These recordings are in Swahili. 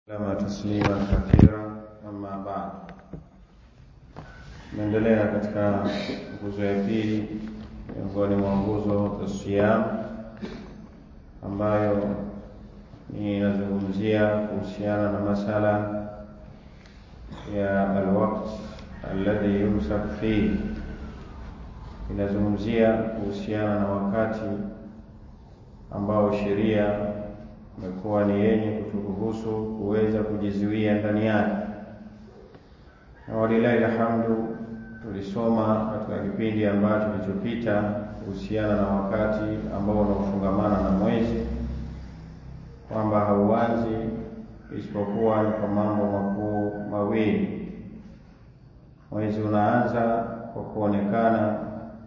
Lama tasliman kathira amma ba'd. Tunaendelea katika nguzo ya pili miongoni mwa nguzo za siyam ambayo ni inazungumzia kuhusiana na masala ya alwaqt alladhi yumsak fihi, inazungumzia kuhusiana na wakati ambao sheria imekuwa ni yenye kuturuhusu kuweza kujizuia ndani yake, na walilahi alhamdu, tulisoma katika kipindi ambacho kilichopita kuhusiana na wakati ambao unaofungamana na mwezi kwamba hauanzi isipokuwa ni kwa mambo makuu mawili. Mwezi unaanza kwa kuonekana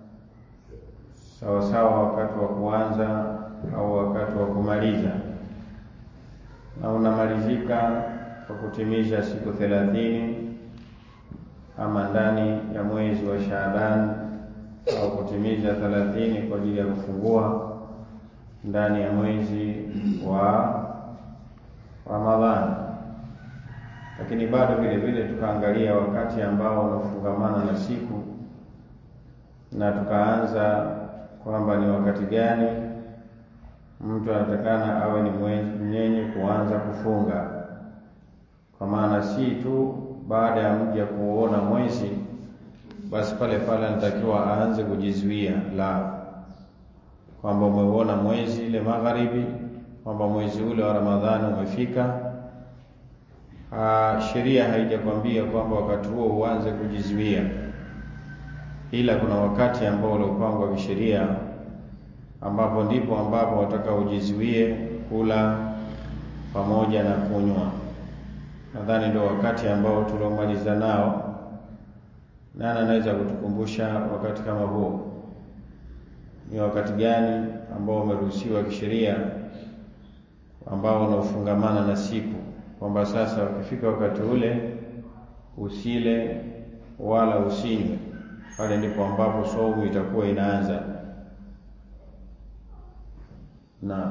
sawasawa wakati wa kuanza au wakati wa kumaliza na unamalizika kwa kutimiza siku thelathini ama ndani ya mwezi wa Shaaban au kutimiza thelathini kwa ajili ya kufungua ndani ya mwezi wa Ramadhani. Lakini bado vile vile tukaangalia wakati ambao unafungamana na siku na tukaanza kwamba ni wakati gani mtu anatakana awe ni mwenye kuanza kufunga, kwa maana si tu baada ya mja kuona mwezi basi pale pale anatakiwa aanze kujizuia, la kwamba umeuona mwezi ile magharibi, kwamba mwezi ule wa Ramadhani umefika. Sheria haijakwambia kwamba wakati huo uanze kujizuia, ila kuna wakati ambao uliopangwa kisheria ambapo ndipo ambapo wataka ujizuie kula pamoja na kunywa. Nadhani ndio wakati ambao tuliomaliza nao. Nani anaweza kutukumbusha wakati kama huo ni wakati gani ambao umeruhusiwa kisheria, ambao unaofungamana na siku, kwamba sasa ukifika wakati ule usile wala usinywe, pale ndipo ambapo saumu itakuwa inaanza na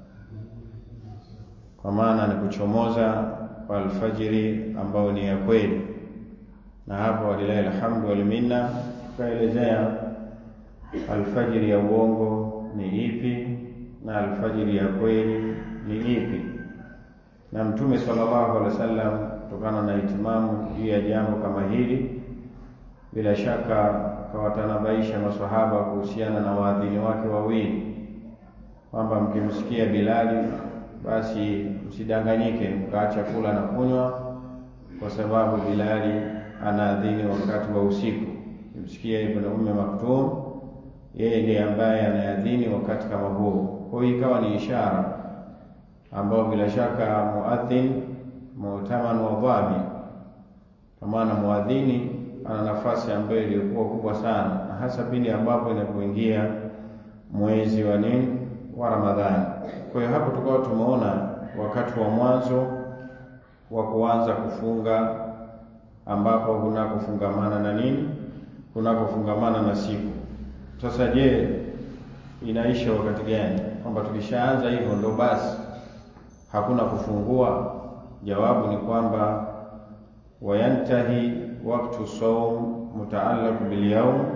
kwa maana ni kuchomoza kwa alfajiri ambayo ni ya kweli, na hapo walilahi alhamdu walminna, tukaelezea alfajiri ya uongo ni ipi na alfajiri ya kweli ni ipi, na Mtume sallallahu alaihi wasallam kutokana na itimamu juu ya jambo kama hili, bila shaka kawatanabaisha maswahaba kuhusiana na waadhini wake wawili kwamba mkimsikia Bilali basi msidanganyike mkaacha kula na kunywa, kwa sababu Bilali anaadhini wakati wa usiku. Mkimsikia Ibn Umme Maktum, yeye ndiye ambaye anaadhini wakati kama huo. Kwa hiyo ikawa ni ishara ambayo bila shaka muadhin mu'taman wa dhabi, kwa maana muadhini ana nafasi ambayo iliyokuwa kubwa sana, na hasa pindi ambapo inapoingia mwezi wa nini wa Ramadhani. Kwa hiyo hapo tukawa tumeona wakati wa mwanzo wa kuanza kufunga ambapo kunakofungamana na nini, kunakofungamana na siku. Sasa je, inaisha wakati gani? Kwamba tukishaanza hivyo ndo basi hakuna kufungua? Jawabu ni kwamba wayantahi waktu saum mutaallaq bilyaum,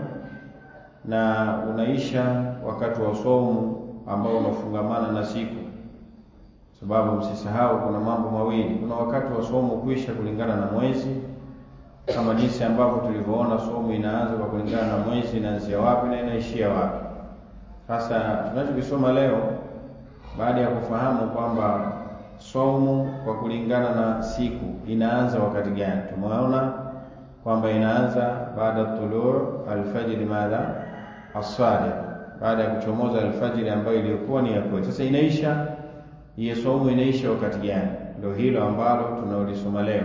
na unaisha wakati wa saumu ambao unafungamana na siku, sababu msisahau, kuna mambo mawili. Kuna wakati wa somo kuisha kulingana na mwezi, kama jinsi ambavyo tulivyoona somo inaanza kwa kulingana na mwezi, inaanzia wapi na inaishia wapi. Sasa tunachokisoma leo, baada ya kufahamu kwamba somo kwa kulingana na siku inaanza wakati gani, tumeona kwamba inaanza baada tuluu alfajiri, madha as-sadiq baada ya kuchomoza alfajiri ambayo iliyokuwa ni ya kweli. Sasa inaisha hiyo saumu inaisha wakati gani? Ndio hilo ambalo tunaolisoma leo.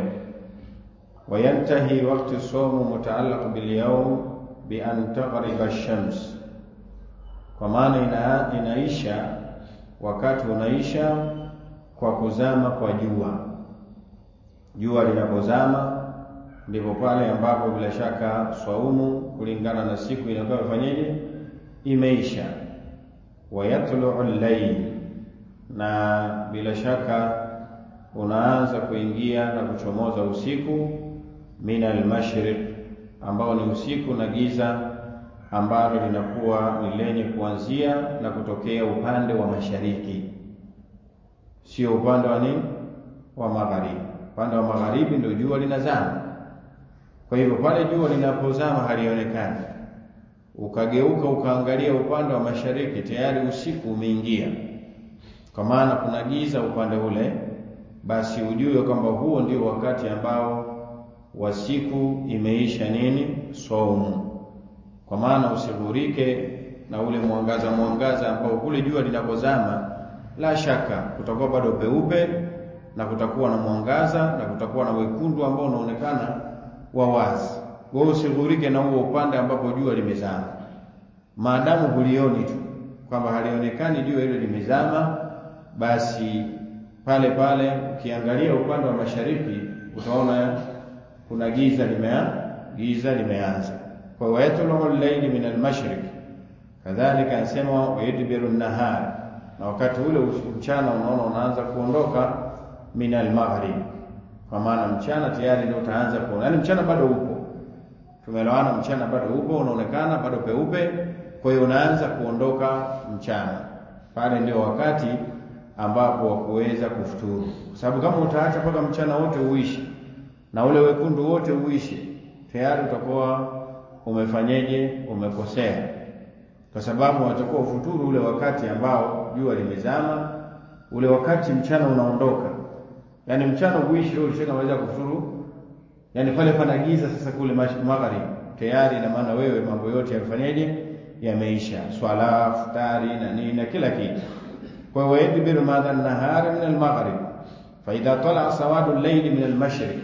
Wayantahi wakti saumu mutaallaq bilyawm bi an taghriba ash-shams, kwa maana ina, inaisha wakati unaisha kwa kuzama kwa jua. Jua linapozama ndipo pale ambapo bila shaka saumu kulingana na siku inakuwa ifanyeje imeisha. Wayatluu llail, na bila shaka unaanza kuingia na kuchomoza usiku min almashriq, ambao ni usiku na giza ambalo linakuwa ni lenye kuanzia na kutokea upande wa mashariki, sio upande wa nini, wa magharibi. Upande wa magharibi ndio jua linazama. Kwa hivyo pale jua linapozama halionekani, ukageuka ukaangalia upande wa mashariki, tayari usiku umeingia, kwa maana kuna giza upande ule, basi ujue kwamba huo ndio wakati ambao wa siku imeisha nini, saumu kwa maana usighurike na ule mwangaza mwangaza ambao kule jua linapozama, la shaka kutakuwa bado peupe na kutakuwa na mwangaza na kutakuwa na wekundu ambao unaonekana wa wazi. Wewe usighurike na huo upande ambapo jua limezama, maadamu hulioni tu kwamba halionekani jua hilo limezama, basi pale pale ukiangalia upande wa mashariki utaona kuna giza limea giza limeanza kwa wayatlu al-layli min al-mashriq, kadhalika anasema wayudbiru an-nahar, na wakati ule mchana unaona unaanza kuondoka min al-maghrib, kwa maana mchana tayari ndio utaanza kuona, yaani mchana bado upo, tumeelewana, mchana bado upo, unaonekana bado peupe, kwa hiyo unaanza kuondoka mchana. Pale ndio wakati ambapo wa kuweza kufuturu, kwa sababu kama utaacha mpaka mchana wote uishi na ule wekundu wote uishi, tayari utakuwa umefanyeje? Umekosea, kwa sababu unatakiwa ufuturu ule wakati ambao jua limezama, ule wakati mchana unaondoka. Yani mchana uishi wewe ushakamaliza kufuturu, yani pale pana giza sasa kule magharibi tayari, ina maana wewe mambo yote yamefanyeje? Yameisha, swala, futari na nini na kila kitu. Kwa hiyo yadbiru madha nahari min almaghrib fa idha tala sawadu al-layli min al-mashriq,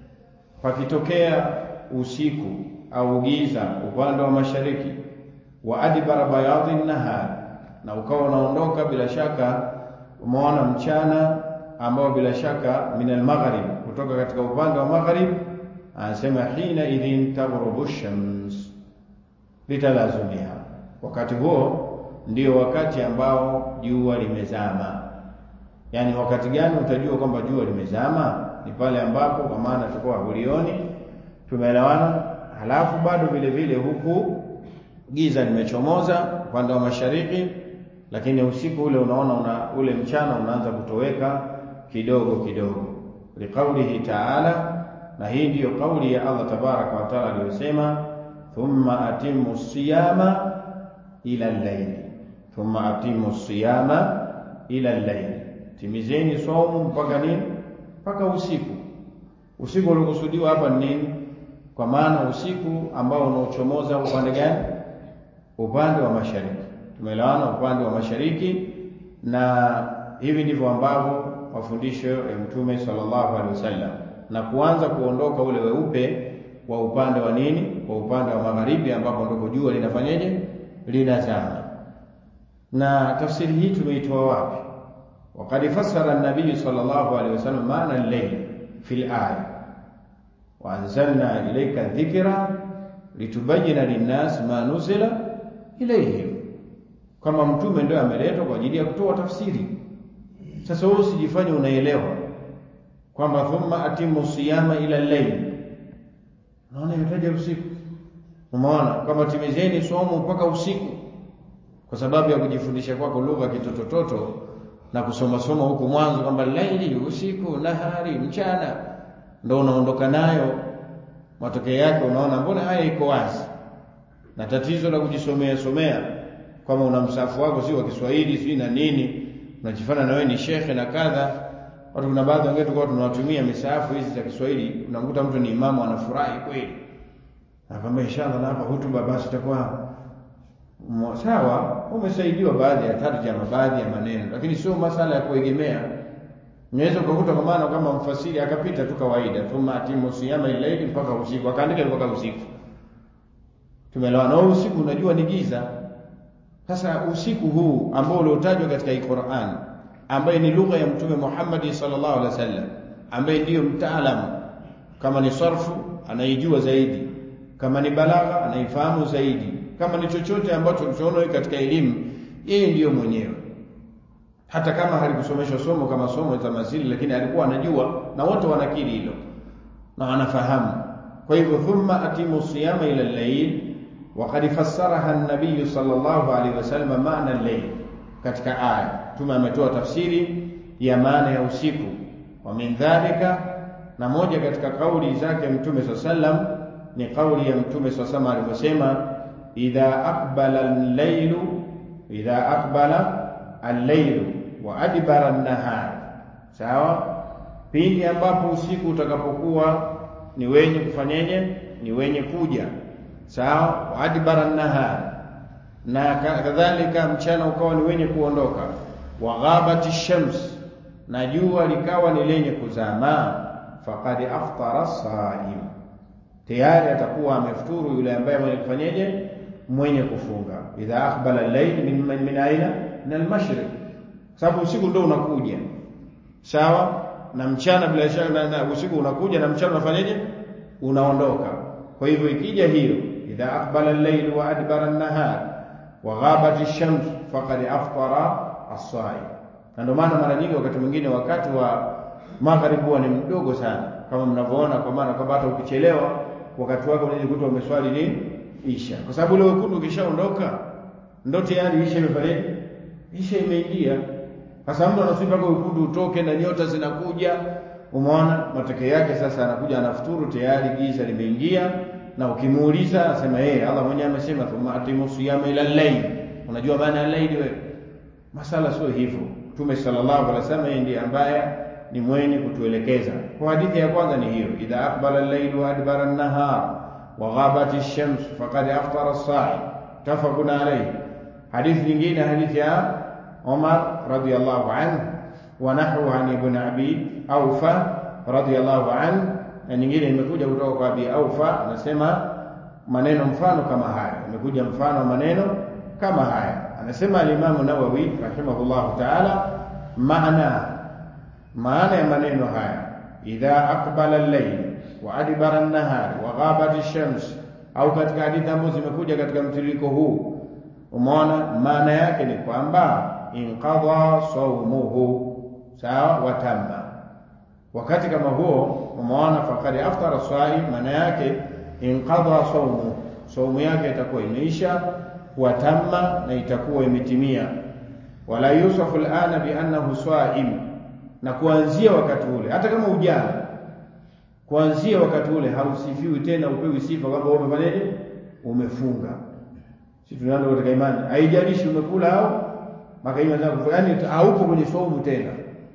pakitokea usiku au giza upande wa mashariki, wa adbara bayadhi nahar, na ukawa unaondoka bila shaka, umeona mchana ambao bila shaka min almaghrib, kutoka katika upande wa maghrib. Anasema hina idhin taghrubu shams litalazumiha, wakati huo ndio wakati ambao jua limezama. Yani wakati gani utajua kwamba jua limezama? Ni pale ambapo, kwa maana tukoa hulioni, tumeelewana halafu bado vile vile huku giza limechomoza upande wa mashariki, lakini usiku ule unaona una, ule mchana unaanza kutoweka kidogo kidogo, liqaulihi taala, na hii ndiyo kauli ya Allah tabaraka wa taala aliyosema, thumma atimu siyama ila llaili, thumma atimu siyama ila llaili, timizeni saumu mpaka nini? Mpaka usiku. Usiku uliokusudiwa hapa ni nini? kwa maana usiku ambao unaochomoza upande gani? Upande wa mashariki. Tumeelewana, upande wa mashariki. Na hivi ndivyo ambavyo mafundisho ya Mtume sallallahu alaihi wasallam, na kuanza kuondoka ule weupe wa upande wa nini, wa upande wa magharibi, ambapo ndiko jua linafanyaje, linazama. Na tafsiri hii tumeitoa wapi? Waqad fassara an-nabiy sallallahu alaihi wasallam maana al-layl fil aya waanzalna ilaika dhikra litubayina linnas ma nuzila ilaihim, kama mtume ndio ameletwa kwa ajili ya kutoa tafsiri. Sasa wewe usijifanye unaelewa kwamba thumma atimu siyama ila layl, naona imetaja usiku. Umeona kwamba timizeni somo mpaka usiku, kwa sababu ya kujifundisha kwako lugha kitotototo na kusoma soma huku mwanzo kwamba laili, usiku, nahari, mchana ndo unaondoka nayo. Matokeo yake unaona mbona haya iko wazi, na tatizo la kujisomea somea kama una msafu wako si wa Kiswahili si na nini, unajifanya na wewe ni shekhe na kadha. Watu kuna baadhi wengine tulikuwa tunawatumia misahafu hizi za Kiswahili, unamkuta mtu ni imamu anafurahi kweli, nakwambia inshallah, na hapa hutuba basi itakuwa sawa. Umesaidiwa baadhi ya tarjama, baadhi ya maneno, lakini sio masala ya kuegemea Unaweza ukakuta kwa maana kama mfasiri akapita tu kawaida, thumma atimu siyama ilaili mpaka usiku, akaandika mpaka usiku. Tumeelewana? Na usiku unajua ni giza. Sasa usiku huu ambao uliotajwa katika Qur'an, ambaye ni lugha ya Mtume Muhammad sallallahu alaihi wasallam, ambaye ndiyo mtaalamu, kama ni sarfu anaijua zaidi, kama ni balagha anaifahamu zaidi, kama ni chochote ambacho tunaona katika elimu, yeye ndiyo mwenyewe hata kama halikusomeshwa somo kama somo za mazili, lakini alikuwa anajua na wote wanakiri hilo na wanafahamu. Kwa hivyo thumma atimu siyama ila al-layl wa qad fassaraha an-nabiy sallallahu alaihi wasallam maana al-layl, katika aya Mtume ametoa tafsiri ya maana ya usiku. Wa min dhalika, na moja katika kauli zake Mtume sallam ni kauli ya Mtume sallam alivyosema, idha aqbala al-laylu idha aqbala al-laylu wa adbara an-nahar, sawa pindi ambapo usiku utakapokuwa ni wenye kufanyenye ni wenye kuja sawa, waadbara nahar, na kadhalika mchana ukawa ni wenye kuondoka, wa ghabati shams, na jua likawa ni lenye kuzama, faqad aftara saim, tayari atakuwa amefuturu yule ambaye mwenye kufanyeje mwenye kufunga. Idha aqbala al-layl min, min, min aina min al-mashriq, sababu usiku ndio unakuja sawa na mchana bila shaka na, na usiku unakuja na mchana unafanyaje? Unaondoka. Kwa hivyo ikija hiyo idha aqbala al-layl wa adbara an-nahar wa ghabat ash-shams faqad aftara as-saim. Na ndio maana mara nyingi wakati mwingine wakati wa magharibi huwa ni mdogo sana, kama mnavyoona, kwa maana kwamba hata ukichelewa wakati wako unajikuta umeswali nini isha, kwa sababu ule wekundu ukishaondoka ndo tayari isha imefanyaje? Isha imeingia. Sasa mtu anasubiri mpaka wekundu utoke na nyota zinakuja, umeona matokeo yake. Sasa anakuja anafuturu, tayari giza limeingia, na ukimuuliza anasema yeye, Allah mwenyewe amesema thumma atimu siyama ila al-layl. Unajua maana ya layl wewe? Masala sio hivyo. Mtume sallallahu alaihi wasallam yeye ndiye ambaye ni mwenye kutuelekeza. Kwa hadithi ya kwanza ni hiyo, idha aqbala al-layl wa adbara an-nahar wa ghabat ash-shams faqad aftara as-sa'im, tafaqun alayhi. Hadithi nyingine, hadithi ya Umar radiyallahu anhu wa nahwu an ibn Abi Aufa radiyallahu anhu, na nyingine imekuja kutoka kwa Abi Aufa, anasema maneno mfano kama haya, imekuja mfano maneno kama haya. Anasema al-Imam Nawawi rahimahullahu ta'ala, maana maana ya maneno haya, idha aqbala al-layl wa adbara an-nahar wa ghabat ash-shams, au katika hadithi ambazo zimekuja katika mtiririko huu, umeona maana yake ni kwamba inqadha saumuhu, sawa, watamma. Wakati kama huo umeona, faqad aftara saim, maana yake inqadha saumu, saumu yake itakuwa imeisha, watamma, na itakuwa imetimia. Wala yusafu alana biannahu saim, na kuanzia wakati ule, hata kama ujana, kuanzia wakati ule hausifiwi tena, upewi sifa kwamba wewe umefanyaje, umefunga. Si tunaenda katika imani, haijalishi umekula au yaani haupo kwenye saumu tena.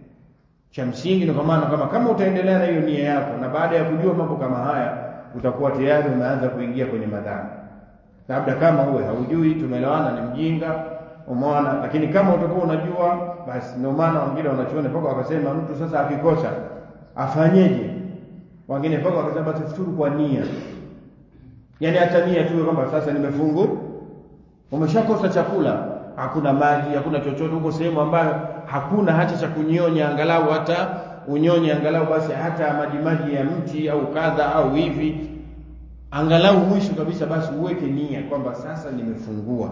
Cha msingi ni kwa maana kama kama utaendelea na hiyo nia yako, na baada ya kujua mambo kama haya, utakuwa tayari umeanza kuingia kwenye madhambi. Labda kama uwe haujui, tumeelewana, ni mjinga, umeona. Lakini kama utakuwa unajua, basi ndio maana wengine wanachuoni mpaka wakasema mtu sasa akikosa afanyeje? Wengine mpaka wakasema basi futuru kwa nia, yaani hata nia tu kwamba sasa nimefungu, umeshakosa chakula hakuna maji, hakuna chochote huko, sehemu ambayo hakuna hata cha kunyonya, angalau hata unyonye angalau basi hata maji maji ya mti au kadha au hivi, angalau mwisho kabisa, basi uweke nia kwamba sasa nimefungua.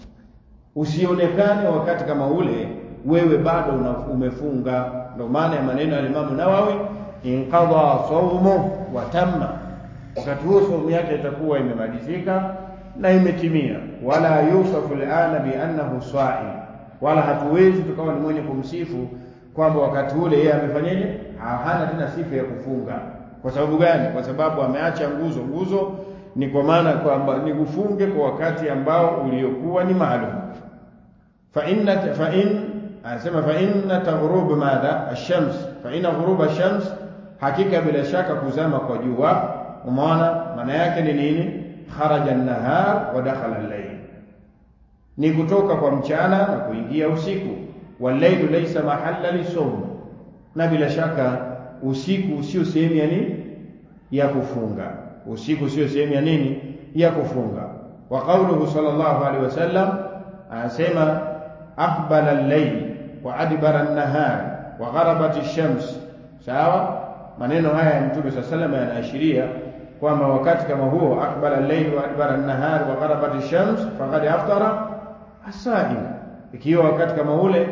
Usionekane wakati kama ule wewe bado umefunga. Ndio maana ya maneno ya Imamu Nawawi, inqadha saumu wa tamma, wakati huo saumu yake itakuwa imemalizika na imetimia. Wala yusafu alana biannahu saim, wala hatuwezi tukawa ni mwenye kumsifu kwamba wakati ule yeye amefanyaje, hana tena sifa ya kufunga. Kwa sababu gani? Kwa sababu ameacha nguzo. Nguzo ni kwa maana kwamba ni kufunge kwa wakati ambao uliokuwa ni maalum. fa inna fa in anasema fa inna taghrub madha ash-shams, fa inna ghurub ash-shams, hakika bila shaka kuzama kwa jua. Umeona maana yake ni nini? kharaja an-nahar wa dakhala al-layl, ni kutoka kwa mchana na kuingia usiku. Wal-laylu laysa mahalla lisawm, na bila shaka usiku sio sehemu ya nini ya kufunga. Usiku sio sehemu ya nini ya kufunga. Wa qawluhu sallallahu alaihi wasallam anasema aqbala al-layl wa adbara an-nahar wa gharabat ash-shams. Sawa, maneno haya ya Mtume sallallahu alaihi wasallam yanaashiria kwamba wakati kama huo akbala al-layl wa adbara an-nahar wa gharabat ash-shams faqad aftara as-sa'im, ikiwa wakati kama ule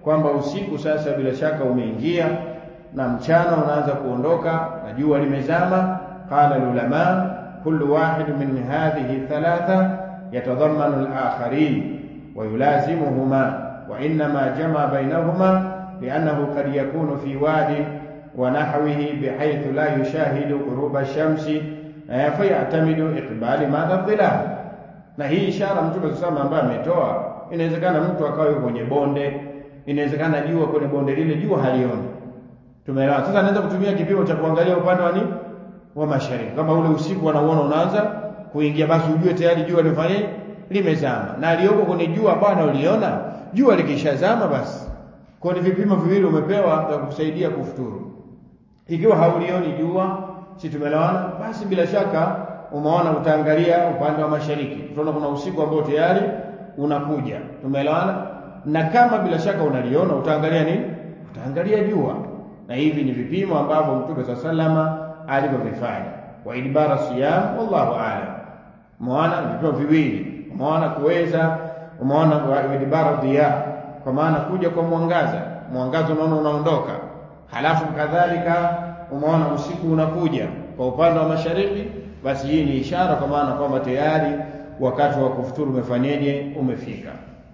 kwamba usiku sasa bila shaka umeingia na mchana unaanza kuondoka na jua limezama. Qala ulama kullu wahid min hadhihi thalatha yatadhammanu al-akharin wa yulazimuhuma wa innama jama bainahuma liannahu qad yakunu fi wadi wa nahwihi bihaythu la yushahidu ghuruba ash-shamsi fayatamidu iqbali madha dhilal. Na hii ishara Mtume sasa ambaye ametoa, inawezekana mtu akawa yuko kwenye bonde, inawezekana jua kwenye bonde lile jua halioni. Tumeelewa? Sasa anaweza kutumia kipimo cha kuangalia upande wa nini wa mashariki, kama ule usiku anauona unaanza kuingia, basi ujue tayari jua limefanya limezama, na aliyoko kwenye jua ambao analiona jua likishazama, basi kwa ni vipimo viwili umepewa vya kukusaidia kufuturu. Ikiwa haulioni jua, si tumeelewana? Basi bila shaka umeona, utaangalia upande wa mashariki, utaona kuna usiku ambao tayari unakuja. Tumeelewana? Na kama bila shaka unaliona, utaangalia nini? Utaangalia jua, na hivi ni vipimo ambavyo Mtume sa salama alivyovifanya. Wa idbara siyam, wallahu aalam. Umeona vipimo viwili, umeona kuweza, umeona wa idbara dhiya, kwa maana kuja kwa mwangaza, mwangaza unaona unaondoka, halafu kadhalika umeona usiku unakuja kwa upande wa mashariki, basi hii ni ishara, kwa maana kwamba tayari wakati wa kufuturu umefanyeje, umefika.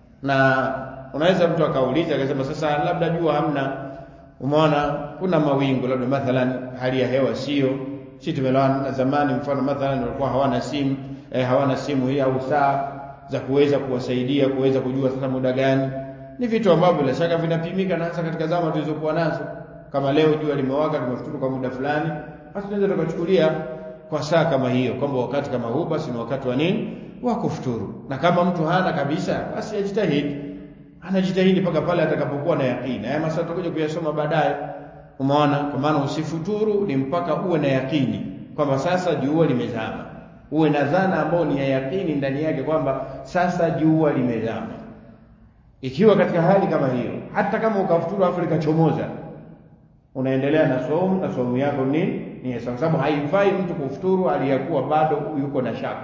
Na unaweza mtu akauliza akasema, sasa labda jua hamna, umeona kuna mawingu, labda mathalan hali ya hewa sio si tumelewana na zamani, mfano mathalan walikuwa hawana simu eh, hawana simu hii au saa za kuweza kuwasaidia kuweza kujua sasa muda gani. Ni vitu ambavyo bila shaka vinapimika, na hasa katika zama tulizokuwa nazo kama leo jua limewaka, tumefuturu kwa muda fulani, basi tunaweza tukachukulia kwa saa kama hiyo kwamba wakati kama huu basi ni wakati wa nini, wa kufuturu. Na kama mtu hana kabisa, basi ajitahidi, anajitahidi mpaka pale atakapokuwa na yakini. Haya masaa tutakuja kuyasoma baadaye, umeona. Kwa maana usifuturu ni mpaka uwe na yakini kwamba sasa jua limezama, uwe na dhana ambayo ni ya yakini ndani yake kwamba sasa jua limezama. Ikiwa katika hali kama hiyo, hata kama ukafuturu afu likachomoza unaendelea na somu na somu yako nini ni kwa sababu haifai mtu kufuturu aliyakuwa bado yuko na shaka,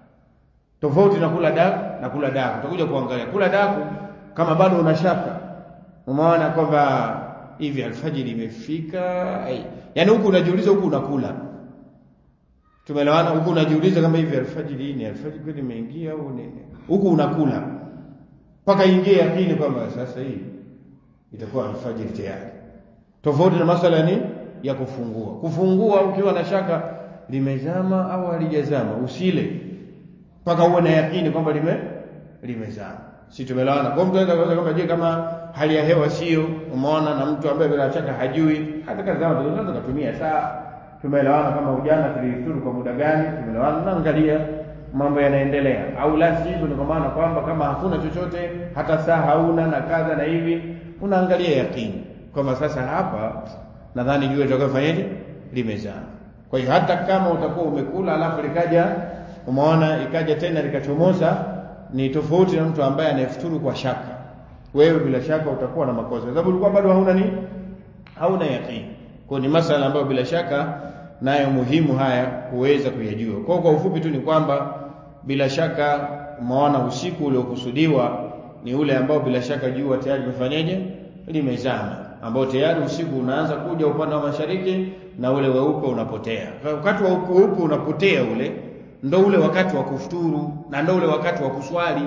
tofauti na kula daku na kula daku. Utakuja kuangalia kula daku kama bado una shaka, umeona kwamba hivi alfajiri imefika, yaani huku unajiuliza, huku unakula. Tumeelewana? Huku unajiuliza kama hivi alfajiri ni alfajiri kweli imeingia au nini, huku unakula mpaka ingie yakini kwamba sasa hii itakuwa alfajiri tayari tofauti na masala ya nini ya kufungua. Kufungua ukiwa na shaka limezama au halijazama, usile mpaka uwe na yakini kwamba lime limezama. Si tumelewana? Kwa mtu anaweza kuuliza kama je, kama hali ya hewa sio, umeona, na mtu ambaye bila shaka hajui, hata kazi zao tunaweza kutumia saa. Tumeelewana kama ujana tulifuturu kwa muda gani? Tumeelewana, naangalia mambo yanaendelea, au la sivyo, ni kwa maana kwamba kama hakuna chochote, hata saa hauna na kadha na hivi, unaangalia yakini kwamba sasa hapa nadhani jua litakayofanyaje limezama. Kwa hiyo hata kama utakuwa umekula alafu likaja umeona ikaja tena likachomoza, ni tofauti na mtu ambaye anayefuturu kwa shaka. Wewe bila shaka utakuwa na makosa, sababu ulikuwa bado hauna ni hauna yakini. Kwa ni masala ambayo bila shaka nayo muhimu haya kuweza kuyajua. Kwa kwa ufupi tu ni kwamba bila shaka umeona usiku uliokusudiwa ni ule ambao bila shaka jua tayari limefanyaje limezama ambao tayari usiku unaanza kuja upande wa mashariki na ule weupe unapotea. Wakati wa weupe unapotea ule ndo ule wakati wa kufuturu na ndo ule wakati wa kuswali.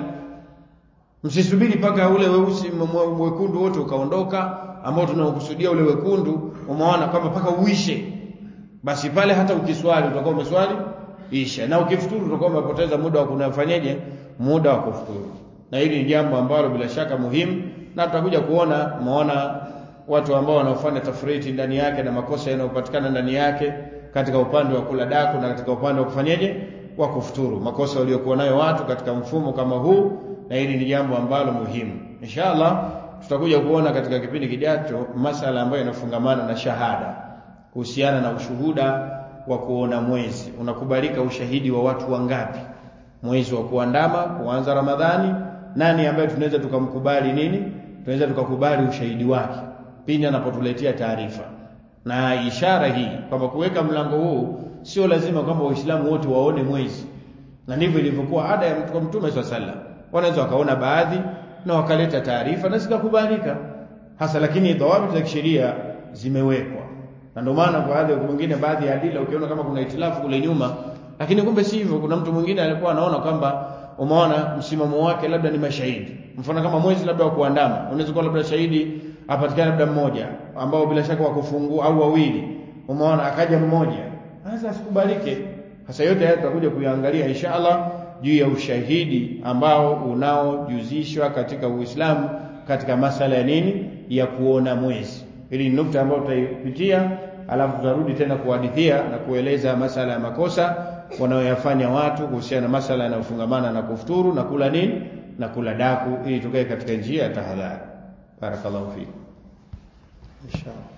Msisubiri mpaka ule weusi mwekundu wote ukaondoka, ambao tunaokusudia ule wekundu, umeona kwamba mpaka uishe, basi pale hata ukiswali utakuwa umeswali isha, na ukifuturu utakuwa umepoteza muda wa kunafanyeje, muda wa kufuturu. Na hili ni jambo ambalo bila shaka muhimu, na tutakuja kuona, umeona watu ambao wanaofanya tafriti ndani yake na makosa yanayopatikana ndani yake katika upande wa kula daku na katika upande wa kufanyeje wa kufuturu, makosa waliokuwa nayo watu katika mfumo kama huu, na hili ni jambo ambalo muhimu. Inshallah tutakuja kuona katika kipindi kijacho masala ambayo yanafungamana na shahada, kuhusiana na ushuhuda wa kuona mwezi. Unakubalika ushahidi wa watu wangapi? Mwezi wa kuandama kuanza Ramadhani, nani ambaye tunaweza tukamkubali nini, tunaweza tukakubali ushahidi wake pindi anapotuletea taarifa. Na ishara hii kwamba kuweka mlango huu sio lazima kwamba Waislamu wote waone mwezi, na ndivyo ilivyokuwa ada ya Mtume swalla sallam. Wanaweza wakaona baadhi na wakaleta taarifa na zikakubalika, hasa, lakini dhawabit za kisheria zimewekwa, na ndio maana kwa baadhi mwingine, baadhi ya adila ukiona kama kuna itilafu kule nyuma, lakini kumbe si hivyo. Kuna mtu mwingine alikuwa anaona kwamba umeona msimamo wake labda ni mashahidi, mfano kama mwezi labda wa kuandama, unaweza kuwa labda shahidi apatikane labda mmoja ambao bila shaka wakufungua au wawili, umeona akaja mmoja, sasa asikubalike. Hasa yote haya tutakuja kuyaangalia inshallah juu ya ushahidi ambao unaojuzishwa katika Uislamu katika masala ya nini ya kuona mwezi. Hili ni nukta ambayo tutaipitia, alafu tutarudi tena kuhadithia na kueleza masala ya makosa wanaoyafanya watu kuhusiana na masala yanayofungamana na kufuturu na kula nini na kula daku, ili tukae katika njia ya tahadhari. Barakallahu fikum inshallah.